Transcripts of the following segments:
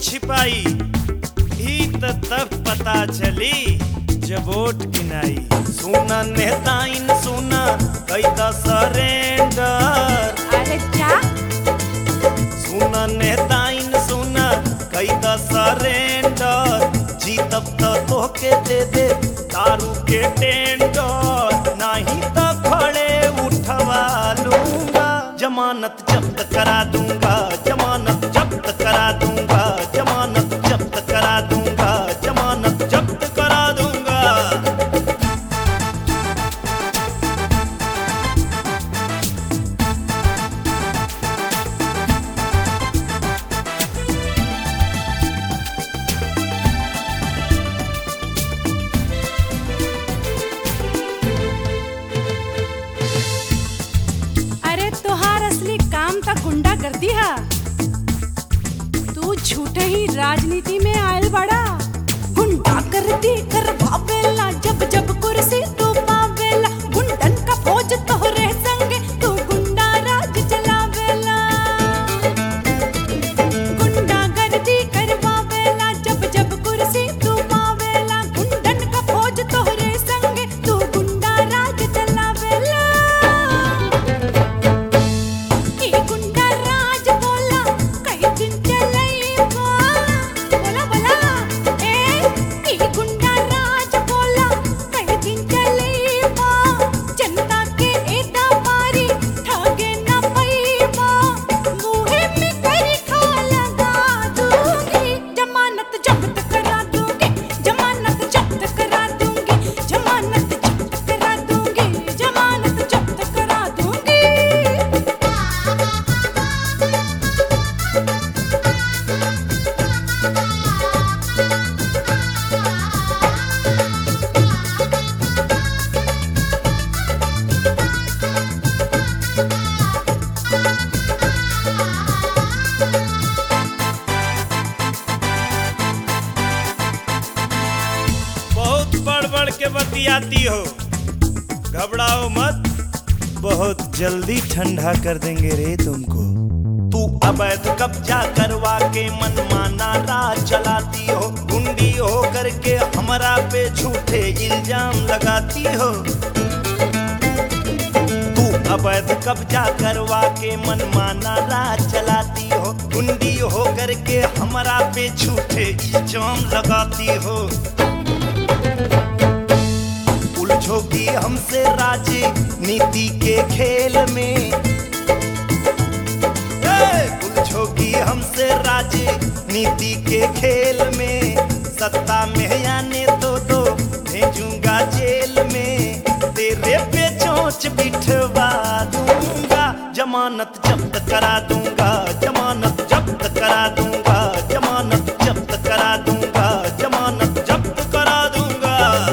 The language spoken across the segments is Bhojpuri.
छिपाई ही त तब पता चली जब वोट गिनाई सुना नेताइन सुना कैदा सरेंडर अरे क्या सुना नेताइन सुना कैदा सरेंडर जीतब त तोहके दे दे दारू के टेंडर नहीं त खड़े उठवा लूंगा जमानत जब्त करा दूंगा जमानत जब्त करा दूंगा जमानत जब्त करा दूंगा जमानत जब्त करा दूंगा अरे तोहार असली काम त गुंडा कर दिया तू झूठे ही राजनीति में आयल बड़ा गुंडा कर दी कर भावेला जब जब कुर्सी तू पावेला गुंडन का फौज तोहरे संगे तू गुंडा राज चलावेला गुंडा गर्दी करवावेला जब जब कुर्सी तू पावेला गुंडन का फौज तोहरे संगे तू गुंडा राज चलावेला ई गुंडा राज बोला कई दिन चलैबा बोला बोला ए ई गुंडा राज बोला कई दिन चलैबा जनता के एदा मारी ठगे ना पैबा मुहे में करी खा लगा दूंगी जमानत जब्त करा दूंगी जमानत जब्त करा दूंगी जमानत जब्त करा दूंगी जमानत जब्त करा दूंगी बहुत बढ़ बढ़ के बतियाती हो घबराओ मत बहुत जल्दी ठंडा कर देंगे रे तुमको तू अवैध कब्जा करवा के मनमाना राज चलाती हो गुंडी हो करके हमरा पे झूठे इल्जाम लगाती हो तू अवैध कब्जा करवा के मनमाना राज चलाती हो गुंडी हो करके हमरा पे झूठे इल्जाम लगाती हो उलझोगी हमसे राजे नीति के खेल में ए, उलझोगी हमसे राजे नीति के खेल में सत्ता में आने तो दो भेजूंगा जेल में तेरे पे चोंच बिठवा दूंगा जमानत जब्त करा दूंगा जमानत जब्त करा दूंगा जमानत जब्त करा दूंगा जमानत जब्त करा दूंगा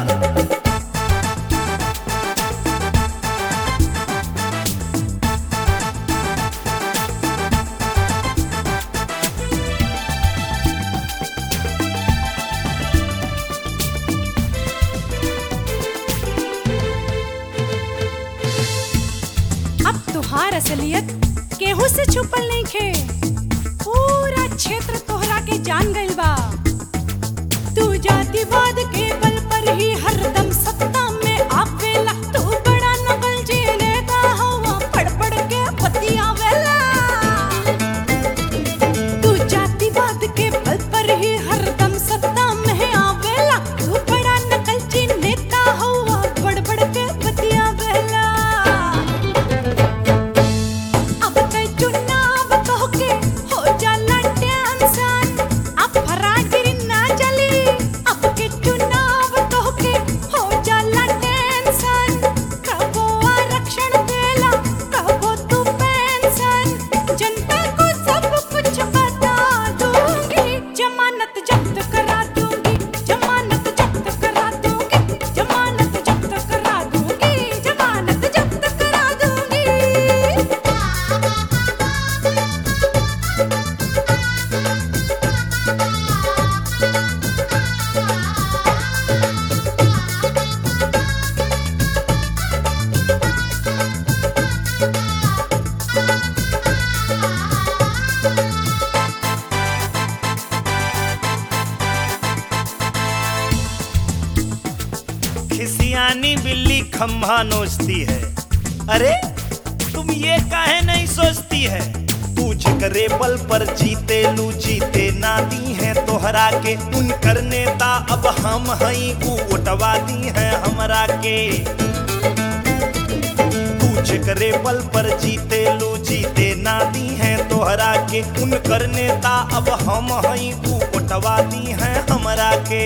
अब तुहार असलियत केहू से छुपल नहीं खे पूरा क्षेत्र तोहरा के जान गइल बा तू जातिवाद के बल पर ही हरदम सत्ता में आवेला तू बड़ा नकल जेने का हवा पड़ पड़ के बतियावेला तू जातिवाद के बल पर ही हरदम सत्ता में आवेला तू बड़ा नकल जेने का हवा पड़ पड़ के बतियावेला अब ते चुनाव तोहके हो जाला टेंशन अब फरागिरी ना चली अब के चुनाव तोहके हो जाला खम्भा नोचती है अरे तुम ये काहे नहीं सोचती है तू जिक्रे बल पर जीते लू जीते नाती है तोहरा के उन करने ता अब हम हई ऊ उठवा दी है हमरा के तू जिक्रे बल पर जीते लू जीते नाती है तोहरा के उन करने ता अब हम हई ऊ उठवा दी है हमरा के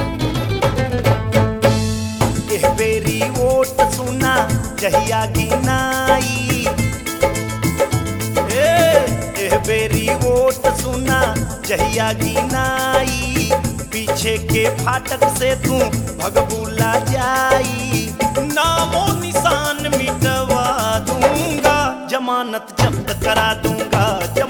एह बेरी वोट सुना जहिया गिनाई ए, एह बेरी वोट सुना जहिया गिनाई पीछे के फाटक से तू भगबुला जाई नामो निशान मिटवा दूंगा जमानत जब्त करा दूंगा जब